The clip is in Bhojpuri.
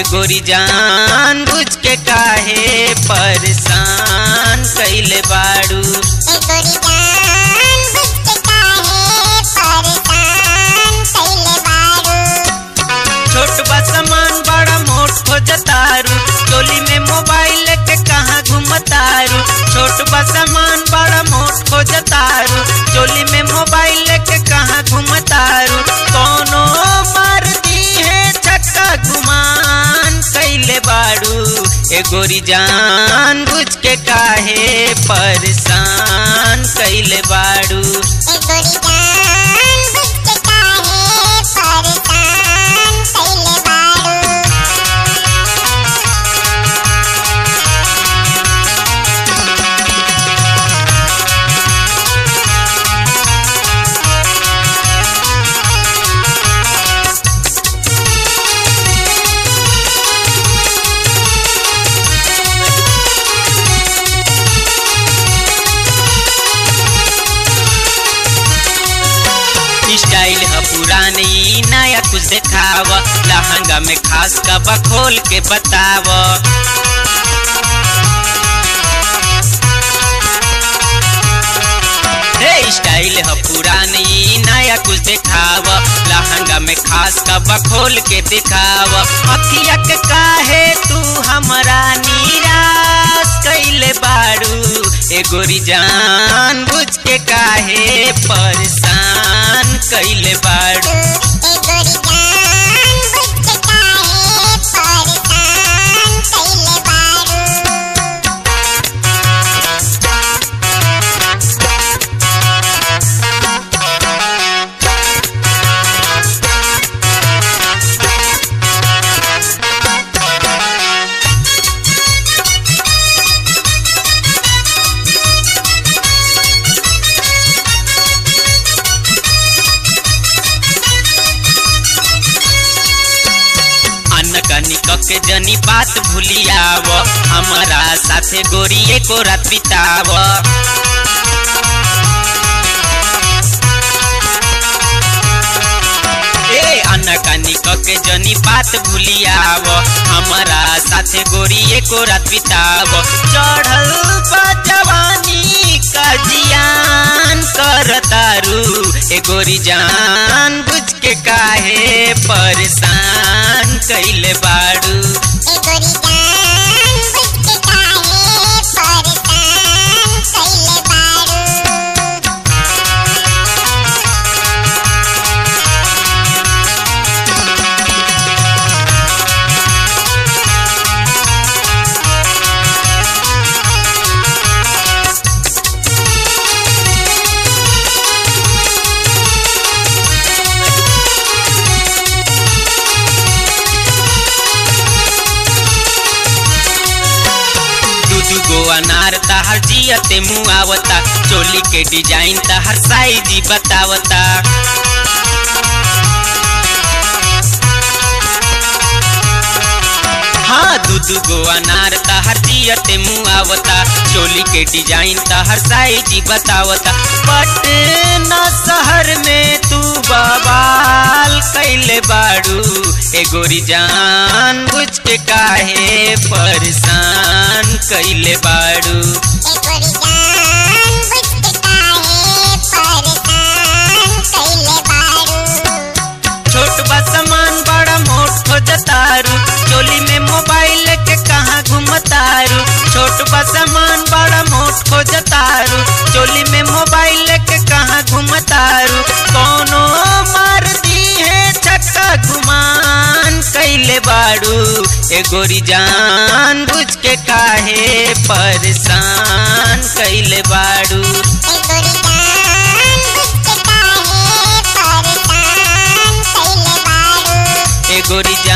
गोरी जान बुझ के काहे परेशान कैले बाड़ू ए गोरी जान बुझ के काहे परेशान कैले बारू छोट बा सामान बड़ा मोट हो जतारू चोली में मोबाइल लेके कहाँ घूमतारू छोट बा सामान बड़ा मोट हो जतारू चोली में मोबाइल लेके कहाँ घूमतारू कोनो मार दी है छक्का गुमान कैले बाड़ू ए गोरी जान बुझ के काहे परेशान कैले बाड़ू ए गोरी जान बुझ के काहे परेशान कैले बारू स्टाइल है पुरानी नया कुछ देखाव लहंगा में खास कबा खोल के बताव हे स्टाइल है पुरानी नया कुछ देखाव लहंगा में खास कबा खोल के दिखाव अखिया के काहे तू हमरा निराश कैले बाड़ू ए गोरी जान बुझ के काहे परेशान कैले बाड़ू ए गोरी जान बुझ के काहे परेशान कैले बारू अन्न कनी के जनी बात भूलियाव हमारा साथे गोरी एको रात बिताव ए अन्न कनी के जनी बात भूलियाव हमारा साथे गोरी एको रात बिताव चढ़ल बा जवानी का जियान करतारू ए गोरी जान बुझ के काहे परेशान कैले बाड़ू ए गोरी जान बुझ के काहे परेशान कैले बारू दू दू गो अनार तहर जियते मुआवता चोली के डिजाइन तहर साइज बतावता हाँ दू दू गो अनार तहर जियते मुआवता चोली के डिजाइन तहर साइज बतावता पटना शहर में तू बवाल कैले बाड़ू ए गोरी जान बुझ के काहे परेशान कैले बाड़ू ए गोरी जान बुझ के काहे परेशान कैले बारू छोट बा सामान बड़ा मोट हो जतारू चोली में मोबाइल के कहाँ घूमतारू छोट बा सामान बड़ा मोट हो जतारू चोली में मोबाइल के कहाँ घूमतारू कोनो मार दी है छक्का घुमान कैले बाड़ू ए गोरी जान बुझ के काहे परेशान कैले बाड़ू ए गोरी जान बुझ के काहे परेशान कैले बारू ए गोरी